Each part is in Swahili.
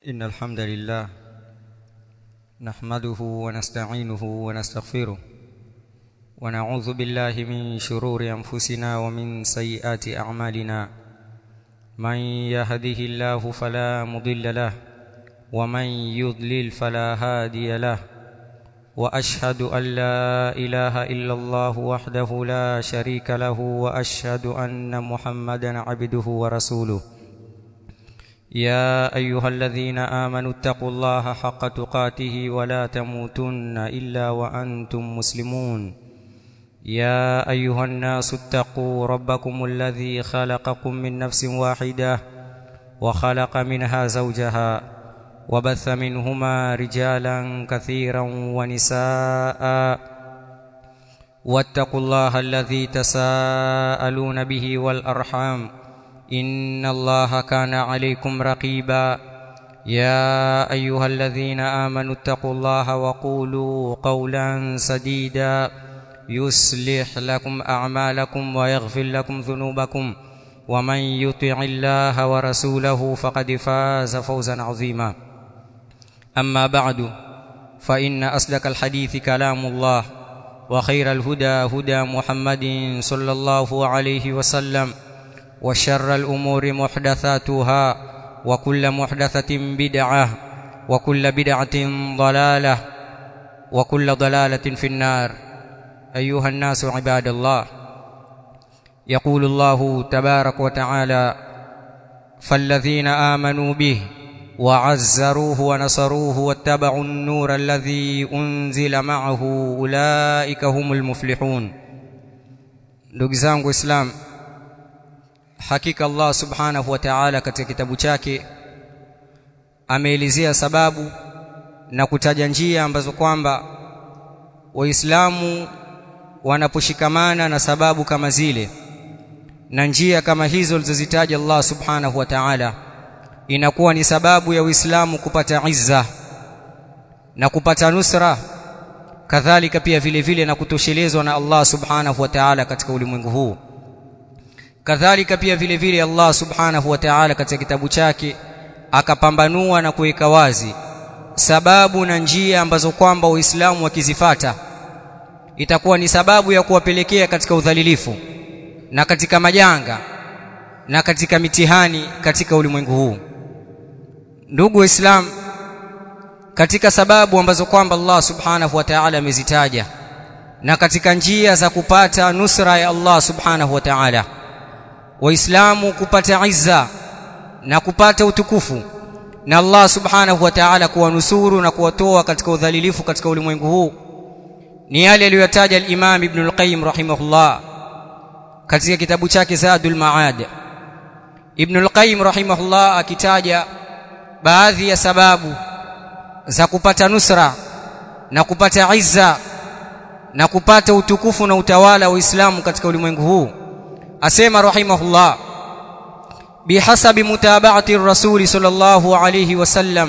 إن الحمد لله نحمده ونستعينه ونستغفره ونعوذ بالله من شرور أنفسنا ومن سيئات أعمالنا من يهده الله فلا مضل له ومن يضلل فلا هادي له واشهد ان لا اله الا الله وحده لا شريك له واشهد ان محمدا عبده ورسوله يا ايها الذين امنوا اتقوا الله حق تقاته ولا تموتن الا وانتم مسلمون يا ايها الناس اتقوا ربكم الذي خلقكم من نفس واحده وخلق منها زوجها وبث منهما رجالا كثيرا ونساء واتقوا الله الذي تساءلون به والارحام ان الله كان عليكم رقيبا يا ايها الذين امنوا اتقوا الله وقولوا قولا سديدا يصلح لكم اعمالكم ويغفر لكم ذنوبكم ومن يطع الله ورسوله فقد فاز فوزا عظيما اما بعد فان اصدق الحديث كلام الله وخير الهدى هدى محمد صلى الله عليه وسلم وشر الامور محدثاتها وكل محدثه بدعه وكل بدعه ضلاله وكل ضلاله في النار ايها الناس عباد الله يقول الله تبارك وتعالى فالذين امنوا به وعزروه ونصروه واتبعوا النور الذي انزل معه اولئك هم المفلحون ndugu zangu islam hakika Allah subhanahu wa ta'ala katika kitabu chake ameelezea sababu na kutaja njia ambazo kwamba waislamu wanaposhikamana na sababu kama zile na njia kama hizo alizozitaja Allah subhanahu wa ta'ala inakuwa ni sababu ya Uislamu kupata izza na kupata nusra kadhalika pia vile vile na kutoshelezwa na Allah subhanahu wa ta'ala katika ulimwengu huu kadhalika pia vile vile Allah subhanahu wa ta'ala katika kitabu chake akapambanua na kuweka wazi sababu na njia ambazo kwamba Uislamu wakizifata itakuwa ni sababu ya kuwapelekea katika udhalilifu na katika majanga na katika mitihani katika ulimwengu huu ndugu waislamu katika sababu ambazo kwamba Allah subhanahu wa ta'ala amezitaja na katika njia za kupata nusra ya Allah subhanahu wa ta'ala waislamu kupata izza na kupata utukufu na Allah subhanahu wa ta'ala kuwanusuru na kuwatoa katika udhalilifu katika ulimwengu huu ni yale aliyotaja al-Imam Ibn al-Qayyim rahimahullah katika kitabu chake Zadul Ma'ad Ibn al-Qayyim rahimahullah akitaja baadhi ya sababu za kupata nusra na kupata izza na kupata utukufu na utawala wa Uislamu katika ulimwengu huu asema rahimahullah bihasabi mutaba'ati ar-rasul sallallahu alayhi wasallam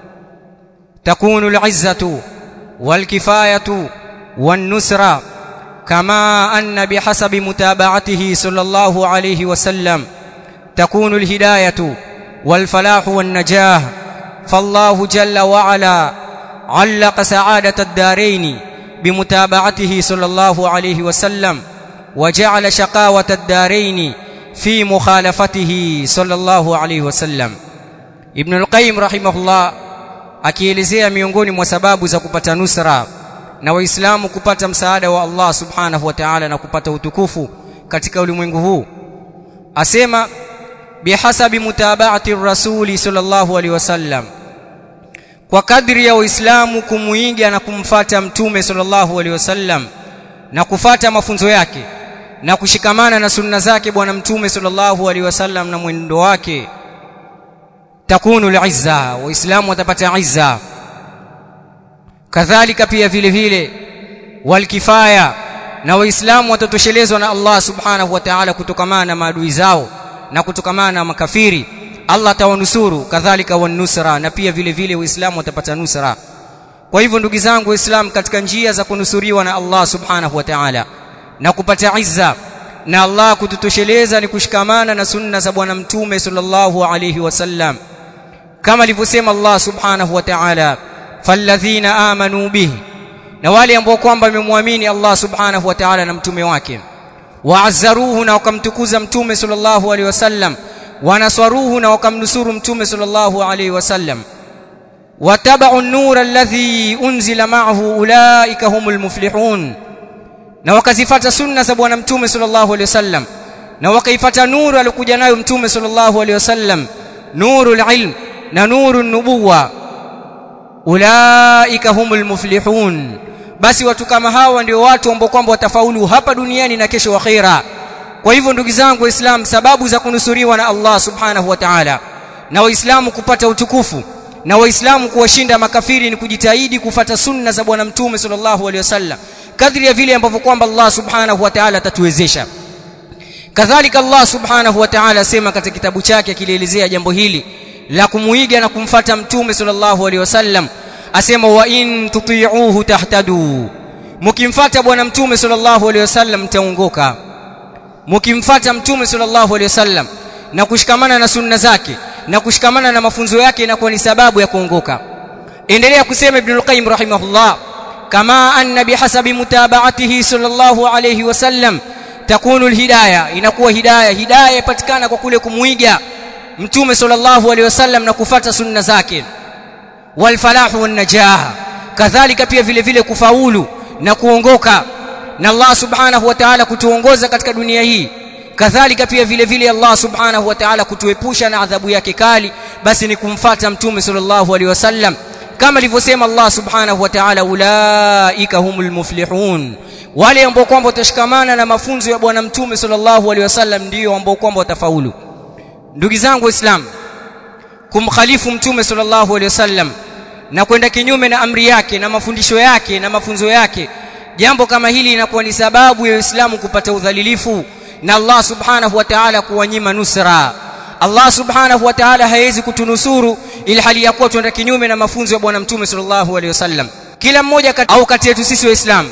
takunu al-izzatu wal-kifayatu wan-nusra كما أن بحسب متابعته صلى الله عليه وسلم تكون الهداية والفلاح والنجاح فالله جل وعلا علق سعادة الدارين بمتابعته صلى الله عليه وسلم وجعل شقاوة الدارين في مخالفته صلى الله عليه وسلم ابن القيم رحمه الله akielezea miongoni mwa sababu za kupata nusra na waislamu kupata msaada wa Allah subhanahu wa ta'ala na kupata utukufu katika ulimwengu huu asema bihasabi mutaba'ati rasuli sallallahu alaihi wasallam kwa kadri ya waislamu kumuiga na kumfata mtume sallallahu alaihi wasallam na kufata mafunzo yake na kushikamana na sunna zake bwana mtume sallallahu alaihi wasallam na mwendo wake takunu al-izza waislamu watapata izza kadhalika pia vile vile walkifaya na waislamu watatoshelezwa na Allah subhanahu wa ta'ala kutokamana na maadui zao na kutokamana na makafiri Allah atawanusuru kadhalika wanusra na pia vile vile waislamu watapata nusra kwa hivyo ndugu zangu waislamu katika njia za kunusuriwa na Allah subhanahu wa ta'ala na kupata izza na Allah kututosheleza ni kushikamana na sunna za bwana mtume sallallahu alayhi wasallam kama alivyosema Allah subhanahu wa ta'ala falladhina amanu bihi na wale ambao kwamba wamemwamini Allah subhanahu wa ta'ala na mtume wake waazzaruhu na wakamtukuza mtume sallallahu alaihi wasallam wanaswaruhu na wakamnusuru mtume sallallahu alaihi wasallam watabau an-nur alladhi unzila ma'ahu ulaika humul muflihun na wakazifata sunna za bwana mtume sallallahu alaihi wasallam na wakaifata nuru aliyokuja nayo mtume sallallahu alaihi wasallam nurul ilm na nurun nubuwa ulaika humul muflihun basi watu kama hawa ndio watu ambao kwamba watafaulu hapa duniani na kesho akhera kwa hivyo ndugu zangu waislamu sababu za kunusuriwa na Allah subhanahu wa ta'ala na waislamu kupata utukufu na waislamu kuwashinda makafiri ni kujitahidi kufata sunna za bwana mtume sallallahu alaihi wasallam kadri ya vile ambavyo kwamba Allah subhanahu wa ta'ala atatuwezesha kadhalika Allah subhanahu wa ta'ala asema katika kitabu chake akilielezea jambo hili la kumuiga na kumfata mtume sallallahu alaihi wasallam asema wa in tuti'uhu tahtadu mkimfata bwana mtume sallallahu alaihi wasallam mtaongoka mkimfata mtume sallallahu alaihi wasallam na kushikamana na sunna zake na kushikamana na mafunzo yake inakuwa ni sababu ya kuongoka endelea kusema ibn al-qayyim rahimahullah kama anna bihasabi mutaba'atihi sallallahu alayhi wasallam takunu al-hidayah inakuwa hidayah hidayah ipatikana kwa kule kumuiga mtume sallallahu alayhi wasallam na kufata sunna zake wal falahu wan najah kadhalika pia vile vile kufaulu na kuongoka na Allah subhanahu wa ta'ala kutuongoza katika dunia hii kadhalika pia vile vile Allah subhanahu wa ta'ala kutuepusha na adhabu yake kali basi ni kumfata mtume sallallahu alaihi wasallam kama alivyosema Allah subhanahu wa ta'ala ulaika humul muflihun wale ambao kwamba watashikamana na mafunzo ya bwana mtume sallallahu alaihi wasallam ndio ambao kwamba watafaulu ndugu zangu waislamu kumkhalifu mtume sallallahu alaihi wasallam na kwenda kinyume na amri yake na mafundisho yake na mafunzo yake jambo kama hili inakuwa ni sababu ya Uislamu kupata udhalilifu na Allah subhanahu wa ta'ala kuwanyima nusra Allah subhanahu wa ta'ala hawezi kutunusuru ili hali ya kuwa tuenda kinyume na mafunzo ya bwana mtume sallallahu alaihi wasallam kila mmoja kat, au kati yetu sisi waislamu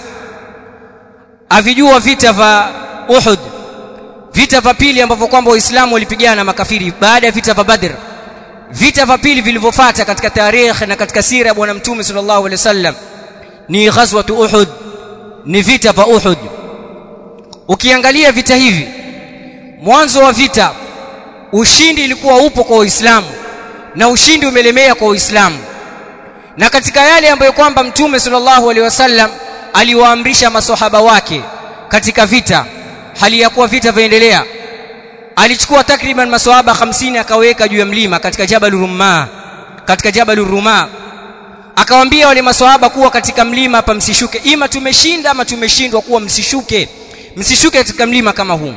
avijua vita vya Uhud vita vya pili ambavyo kwamba waislamu walipigana na makafiri baada ya vita vya Badr vita vya pili vilivyofuata katika tarehe na katika sira ya bwana mtume sallallahu alaihi wasallam ni ghazwatu Uhud ni vita vya Uhud ukiangalia vita hivi mwanzo wa vita ushindi ilikuwa upo kwa Uislamu na ushindi umelemea kwa Uislamu na katika yale ambayo kwamba mtume sallallahu alaihi wasallam aliwaamrisha maswahaba wake katika vita hali ya kuwa vita viendelea alichukua takriban maswahaba 50 akaweka juu ya mlima katika Jabal Rumma katika Jabal Ruma akawaambia wale maswahaba kuwa katika mlima hapa msishuke ima tumeshinda ama tumeshindwa kuwa msishuke msishuke katika mlima kama huu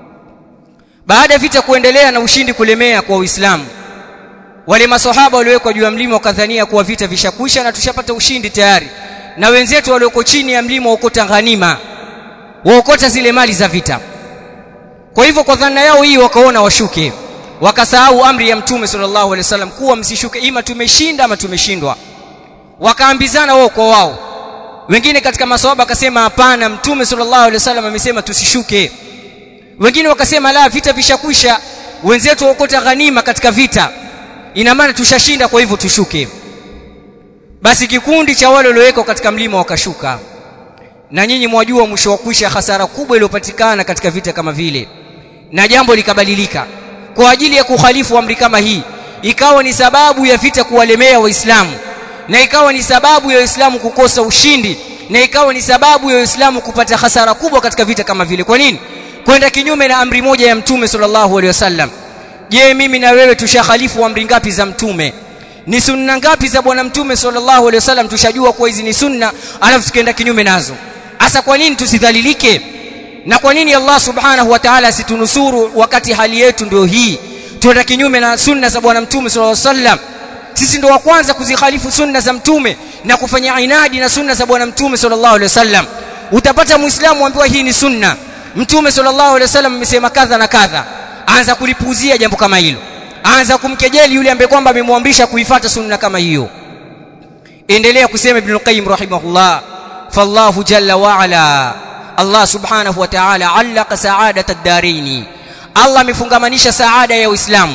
baada ya vita kuendelea na ushindi kulemea kwa Uislamu wale maswahaba waliowekwa juu ya mlima wakadhania kuwa vita vishakwisha na tushapata ushindi tayari na wenzetu walioko chini ya mlima waokota ghanima waokota zile mali za vita kwa hivyo kwa dhana yao hii wakaona washuke wakasahau amri ya mtume sallallahu alaihi wasallam kuwa msishuke ima tumeshinda ama tumeshindwa wakaambizana wao kwa wao wengine katika maswahaba akasema hapana mtume sallallahu alaihi wasallam amesema tusishuke wengine wakasema la vita vishakwisha wenzetu waokota ghanima katika vita ina maana tushashinda kwa hivyo tushuke basi kikundi cha wale waliowekwa katika mlima wakashuka na nyinyi mwajua mwisho wa kwisha hasara kubwa iliyopatikana katika vita kama vile na jambo likabadilika kwa ajili ya kukhalifu amri kama hii ikawa ni sababu ya vita kuwalemea waislamu na ikawa ni sababu ya waislamu kukosa ushindi na ikawa ni sababu ya waislamu kupata hasara kubwa katika vita kama vile kwa nini kwenda kinyume na amri moja ya mtume sallallahu alaihi wasallam je mimi na wewe tushakhalifu amri ngapi za mtume ni sunna ngapi za bwana mtume sallallahu alaihi wasallam tushajua kuwa hizi ni sunna alafu tukaenda kinyume nazo hasa kwa nini tusidhalilike na kwa nini Allah subhanahu wa ta'ala asitunusuru wakati hali yetu ndio hii tuenda kinyume na sunna za bwana mtume sallallahu alaihi wasallam sisi ndio wa kwanza kuzikhalifu sunna za mtume na kufanya inadi na sunna za bwana mtume sallallahu alaihi wasallam utapata muislamu ambiwa hii ni sunna mtume sallallahu alaihi wasallam amesema kadha na kadha aanza kulipuuzia jambo kama hilo aanza kumkejeli yule ambaye kwamba amemwamrisha kuifuata sunna kama hiyo endelea kusema ibn qayyim rahimahullah fallahu jalla wa ala Allah subhanahu wa ta'ala allaka sa'adata ad-daraini Allah amefungamanisha saada ya Uislamu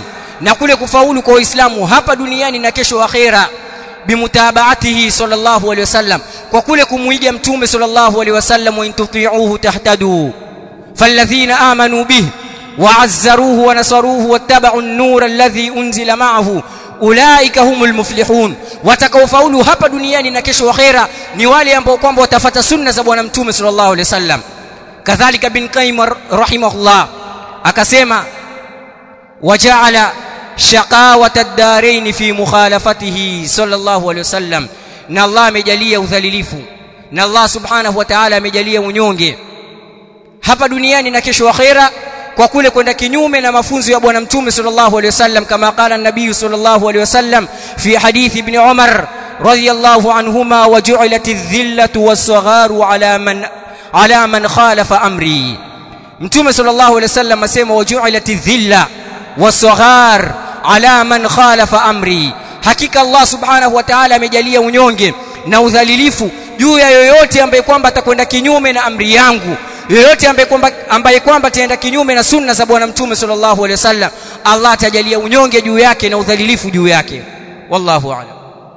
na kule kufaulu kwa Uislamu hapa duniani na kesho akhera bimutabaatihi sallallahu alaihi wasallam kwa kule kumuiga mtume sallallahu alaihi wasallam wa intuti'uhu tahtadu falladhina amanu bihi وعزروه ونصروه واتبعوا النور الذي أنزل معه ulaika humul muflihun watakaofaulu hapa duniani na kesho akhera ni wale ambao kwamba watafata sunna za bwana mtume sallallahu alaihi wasallam kadhalika bin qayyim rahimahullah akasema waja'ala shaqawata ad-darain fi mukhalafatihi sallallahu alaihi wasallam na Allah amejalia udhalilifu na Allah subhanahu wa ta'ala amejalia unyonge hapa duniani na kesho akhera kwa kule kwenda kinyume na mafunzo ya bwana mtume sallallahu alaihi wasallam kama qala an-nabii sallallahu alaihi wasallam fi hadith ibn Umar radiyallahu anhuma wa ju'ilat adh-dhillatu was-sagharu ala man ala man khalafa amri mtume sallallahu alaihi wasallam asema wa ju'ilat adh-dhilla was-saghar ala man khalafa amri hakika Allah subhanahu wa ta'ala amejalia unyonge na udhalilifu juu ya yoyote ambaye kwamba atakwenda kinyume na amri yangu yoyote ambaye kwamba ambaye kwamba ataenda kinyume na sunna za bwana mtume sallallahu alaihi wasallam Allah atajalia unyonge juu yake na udhalilifu juu yake wallahu a'lam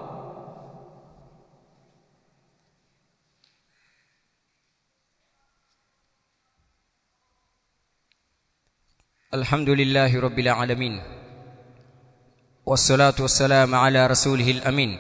الحمد لله رب العالمين والصلاه والسلام على رسوله الامين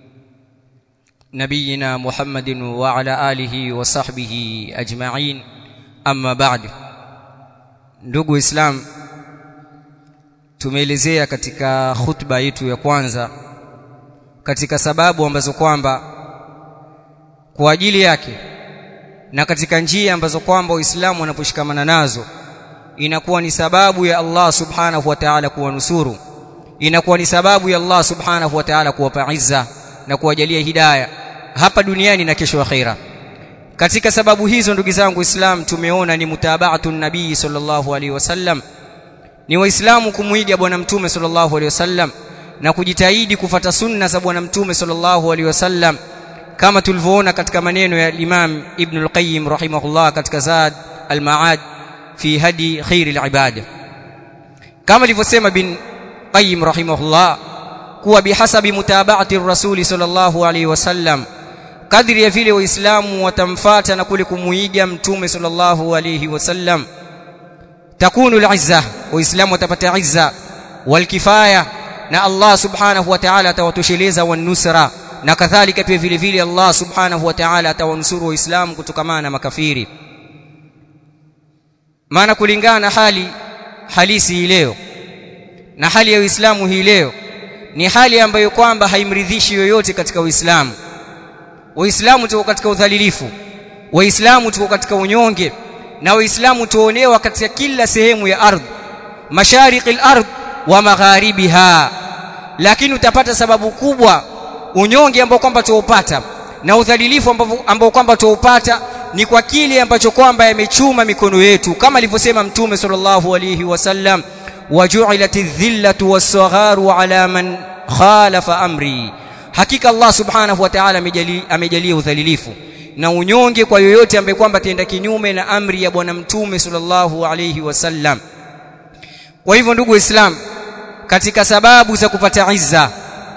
نبينا محمد وعلى اله وصحبه اجمعين amma ba'd ndugu islam tumeelezea katika khutba yetu ya kwanza katika sababu ambazo kwamba kwa ajili yake na katika njia ambazo kwamba Uislamu wanaposhikamana nazo inakuwa ni sababu ya Allah subhanahu wa ta'ala kuwanusuru inakuwa ni sababu ya Allah subhanahu wa ta'ala kuwapa izza na kuwajalia hidayah hapa duniani na kesho akhira katika sababu hizo ndugu zangu Islam tumeona ni mutabaatu nabii sallallahu alaihi wasallam ni waislamu kumuiga bwana mtume sallallahu alaihi wasallam na kujitahidi kufata sunna za bwana mtume sallallahu alaihi wasallam kama tulivyoona katika maneno ya Imam Ibn al-Qayyim rahimahullah katika Zad al-Ma'ad fi hadi khair al-ibad kama alivyosema bin Qayyim rahimahullah kuwa bihasabi mutabaati rasuli sallallahu alaihi wasallam kadri ya vile waislamu watamfata na kule kumuiga mtume sallallahu alayhi wasallam takunu al-izza waislamu watapata izza walkifaya na Allah subhanahu wa ta'ala atawatosheleza wanusra na kadhalika pia vile vile Allah subhanahu wa ta'ala atawanusuru waislamu kutokamana na makafiri maana kulingana na hali halisi hii leo na hali ya Uislamu hii leo ni hali ambayo kwamba haimridhishi yoyote katika Uislamu waislamu tuko katika udhalilifu waislamu tuko katika unyonge na waislamu tuonewa katika kila sehemu ya ardhi mashariki al-ardh wa magharibiha lakini utapata sababu kubwa unyonge ambao kwamba tuupata na udhalilifu ambao kwamba tuupata ni kwa kile ambacho kwamba yamechuma mikono yetu kama alivyosema mtume sallallahu alayhi wasallam waju'ilat adh-dhillatu was-sagharu ala man khalafa amri hakika Allah subhanahu wa ta'ala amejalia udhalilifu na unyonge kwa yoyote ambaye kwamba tenda kinyume na amri ya bwana mtume sallallahu alayhi wasallam kwa hivyo ndugu islam katika sababu za kupata izza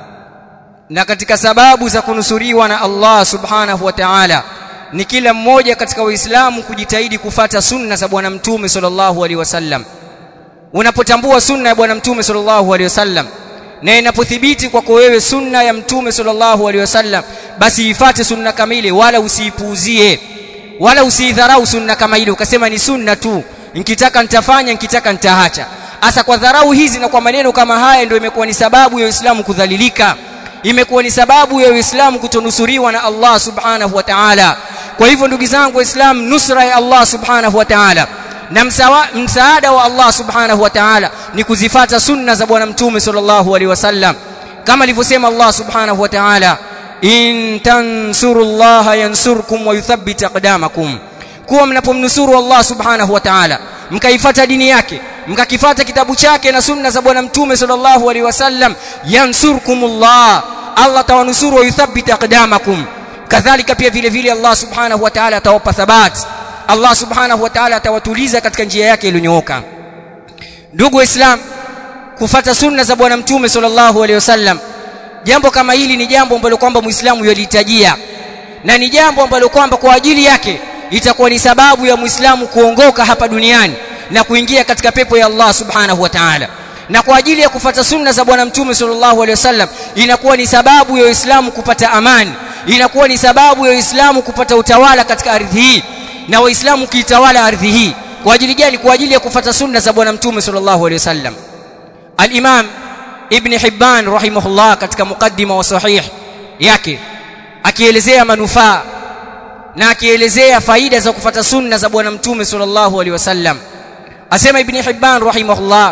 na katika sababu za kunusuriwa na Allah subhanahu wa ta'ala ni kila mmoja katika waislamu kujitahidi kufata sunna za bwana mtume sallallahu alaihi wasallam unapotambua sunna ya bwana mtume sallallahu alaihi wasallam na inapothibiti kwako wewe sunna ya mtume sallallahu alaihi wasallam basi ifate sunna kamili wala usiipuuzie wala usiidharau sunna kama ile ukasema ni sunna tu nikitaka nitafanya nikitaka nitaacha hasa kwa dharau hizi na kwa maneno kama haya ndio imekuwa ni sababu ya Uislamu kudhalilika imekuwa ni sababu ya Uislamu kutonusuriwa na Allah subhanahu wa ta'ala kwa hivyo ndugu zangu waislamu nusra ya Allah subhanahu wa ta'ala na msaada wa Allah subhanahu wa ta'ala ni kuzifata sunna za bwana mtume sallallahu alaihi wasallam kama alivyosema Allah subhanahu wa ta'ala in tansurullaha yansurkum wa yuthabbit aqdamakum kuwa mnapomnusuru Allah subhanahu wa ta'ala mkaifata dini yake mkakifata kitabu chake na sunna za bwana mtume sallallahu alaihi wasallam yansurkumullah Allah tawanusuru wa yuthabbit aqdamakum kadhalika pia vile vile Allah subhanahu wa ta'ala atawapa thabati Allah subhanahu wa ta'ala atawatuliza katika njia yake iliyonyooka ndugu waislam kufata sunna za bwana mtume sallallahu alaihi wasallam jambo kama hili ni jambo ambalo kwamba muislamu yalihitajia na ni jambo ambalo kwamba kwa ajili yake itakuwa ni sababu ya muislamu kuongoka hapa duniani na kuingia katika pepo ya Allah subhanahu wa ta'ala na kwa ajili ya kufata sunna za bwana mtume sallallahu alaihi wasallam inakuwa ni sababu ya Uislamu kupata amani inakuwa ni sababu ya Uislamu kupata utawala katika ardhi hii na waislamu kiitawala ardhi hii kwa ajili gani kwa ajili ya kufata sunna za bwana mtume sallallahu alaihi wasallam al-imam ibn hibban rahimahullah katika mukaddima wa sahih yake akielezea manufaa na akielezea faida za kufata sunna za bwana mtume sallallahu alaihi wasallam asema ibn hibban rahimahullah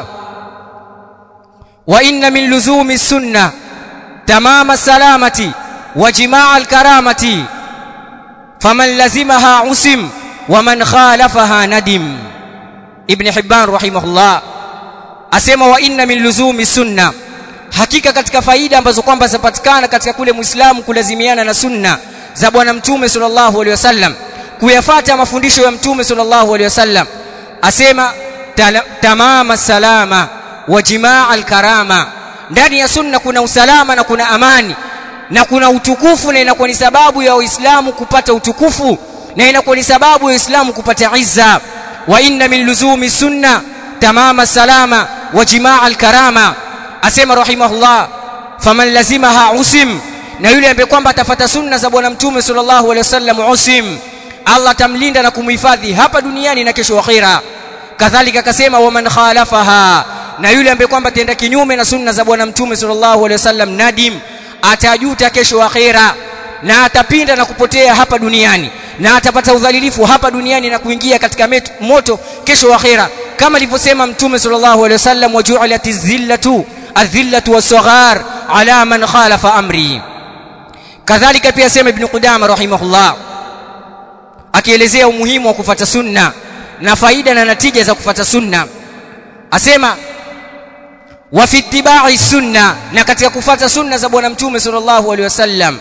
wa inna min luzumi sunna tamama salamati wa jimaa alkaramati faman lazimaha usim wa man khalafaha nadim ibn hibban rahimahullah asema wa inna min luzumi sunna hakika katika faida ambazo kwamba zapatikana katika kule muislamu kulazimiana na sunna za bwana mtume sallallahu alaihi wasallam kuyafata mafundisho ya mtume sallallahu alaihi wasallam asema tamama salama wa jimaa alkarama ndani ya sunna kuna usalama na kuna amani na kuna utukufu na inakuwa ni sababu ya waislamu kupata utukufu na inakuwa ni sababu ya waislamu kupata izza wa inna min luzumi sunna tamama salama wa jimaa alkarama asema rahimahullah faman lazimaha usim na yule ambaye kwamba atafata sunna za bwana mtume sallallahu alaihi wasallam usim Allah atamlinda na kumhifadhi hapa duniani na kesho akhira kadhalika akasema waman khalafaha na yule ambaye kwamba tenda kinyume na sunna za bwana mtume sallallahu alaihi wasallam nadim atajuta kesho akhira na atapinda na kupotea hapa duniani na atapata udhalilifu hapa duniani na kuingia katika metu, moto kesho akhira kama alivyosema mtume sallallahu alaihi wasallam waju'ilati zillatu adhillatu wasaghar ala man khalafa amri kadhalika pia sema ibn qudama rahimahullah akielezea umuhimu wa kufata sunna na faida na natija za kufata sunna asema wa fi ittiba'i sunna na katika kufata sunna za bwana mtume sallallahu alaihi wasallam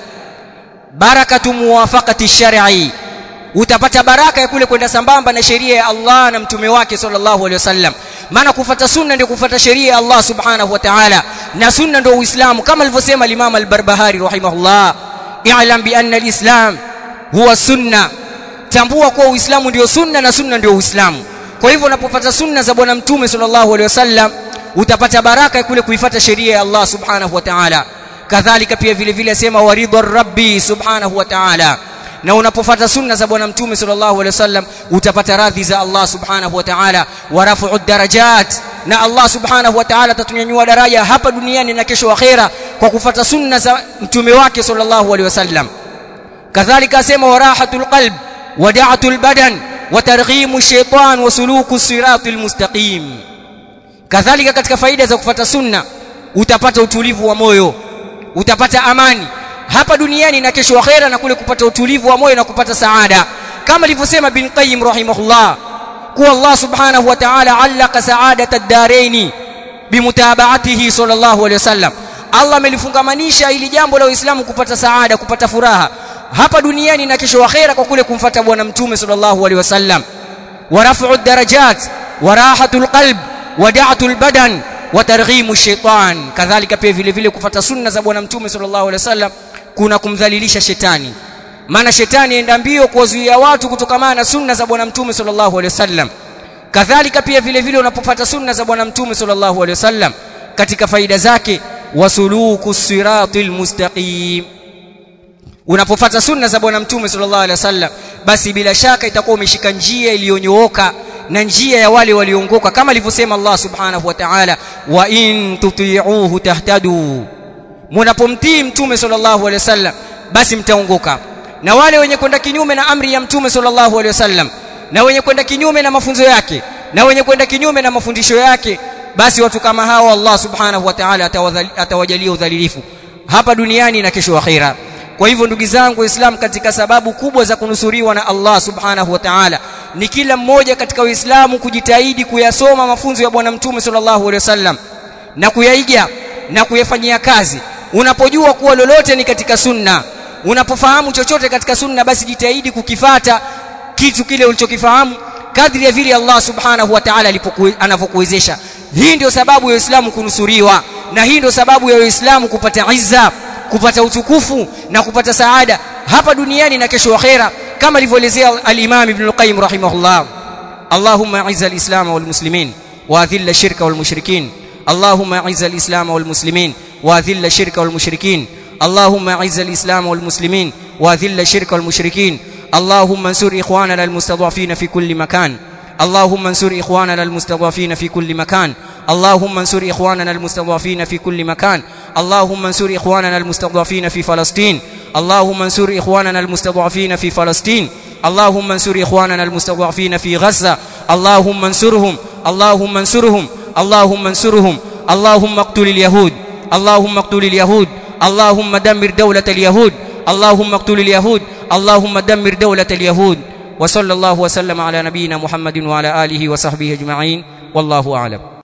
barakatu muwafaqati shar'i utapata baraka ya kule kwenda sambamba na sheria ya Allah na mtume wake sallallahu alaihi wasallam maana kufata sunna ndio kufata sheria ya Allah subhanahu wa ta'ala na sunna ndio uislamu kama alivyosema al-Imam al-Barbahari rahimahullah i'lam bi anna al-islam huwa sunna tambua kuwa uislamu ndio sunna na sunna ndio uislamu kwa hivyo unapopata sunna za bwana mtume sallallahu alaihi wasallam utapata baraka ya kule kuifata sheria ya Allah subhanahu wa ta'ala kadhalika pia vile vile asema waridha rabbi subhanahu wa ta'ala na unapofata sunna za bwana mtume sallallahu alaihi wasallam utapata radhi za Allah subhanahu wa ta'ala wa rafu'u darajat na Allah subhanahu wa ta'ala atatunyanyua daraja hapa duniani na kesho akhera kwa kufata sunna za mtume wake sallallahu alaihi wasallam kadhalika asema warahatul qalb wada'atul badan wa targhimu shaytan wa suluku siratil mustaqim kadhalika katika faida za kufata sunna utapata utulivu wa moyo utapata amani hapa duniani na kesho akhera na kule kupata utulivu wa moyo na kupata saada kama alivyosema bin qayyim rahimahullah kuwa Allah subhanahu wa ta'ala allaka sa'adata ad-daraini bimutaba'atihi sallallahu alayhi wasallam Allah amelifungamanisha ili jambo la Uislamu kupata saada kupata furaha hapa duniani na kesho akhera kwa kule kumfata bwana mtume sallallahu alayhi wasallam wa raf'u darajat wa rahatul qalb wa da'atul badan wa targhimu shaitan kadhalika pia vile vile kufata sunna za bwana mtume sallallahu alaihi wasallam kuna kumdhalilisha shetani maana shetani enda mbio kuwazuia watu kutokamana na sunna za bwana mtume sallallahu alaihi wasallam kadhalika pia vile vile unapopata sunna za bwana mtume sallallahu alaihi wasallam katika faida zake wasuluku siratil mustaqim unapopata sunna za bwana mtume sallallahu alaihi wasallam basi bila shaka itakuwa umeshika njia iliyonyooka na njia ya wale waliongoka kama alivyosema Allah subhanahu wa ta'ala wa in tuti'uhu tahtadu mnapomtii mtume sallallahu alaihi wasallam basi mtaongoka na wale wenye kwenda kinyume na amri ya mtume sallallahu alaihi wasallam na wenye kwenda kinyume na mafunzo yake na wenye kwenda kinyume na mafundisho yake basi watu kama hao Allah subhanahu wa ta'ala atawajalia udhalilifu hapa duniani na kesho akhira kwa hivyo ndugu zangu waislamu katika sababu kubwa za kunusuriwa na Allah subhanahu wa ta'ala ni kila mmoja katika waislamu kujitahidi kuyasoma mafunzo ya bwana mtume sallallahu alaihi wasallam na kuyaiga na kuyafanyia kazi unapojua kuwa lolote ni katika sunna unapofahamu chochote katika sunna basi jitahidi kukifata kitu kile ulichokifahamu kadri ya vile Allah subhanahu wa ta'ala anavyokuwezesha hii ndio sababu ya Uislamu kunusuriwa na hii ndio sababu ya Uislamu kupata izza kupata utukufu na kupata saada hapa duniani na kesho akhera kama alivyoelezea al-Imam Ibn al-Qayyim rahimahullah اللهم اعز الاسلام والمسلمين واذل الشرك والمشركين اللهم اعز الاسلام والمسلمين واذل الشرك والمشركين اللهم اعز الاسلام والمسلمين واذل الشرك والمشركين اللهم انصر اخواننا المستضعفين في كل مكان اللهم انصر اخواننا المستضعفين في كل مكان اللهم انصر اخواننا المستضعفين في كل مكان اللهم انصر اخواننا المستضعفين في فلسطين اللهم انصر اخواننا المستضعفين في فلسطين اللهم انصر اخواننا المستضعفين في غزه اللهم انصرهم اللهم انصرهم اللهم انصرهم اللهم اقتل اليهود اللهم اقتل اليهود اللهم دمر دوله اليهود اللهم اقتل اليهود اللهم دمر دوله اليهود وصلى الله وسلم على نبينا محمد وعلى اله وصحبه اجمعين والله اعلم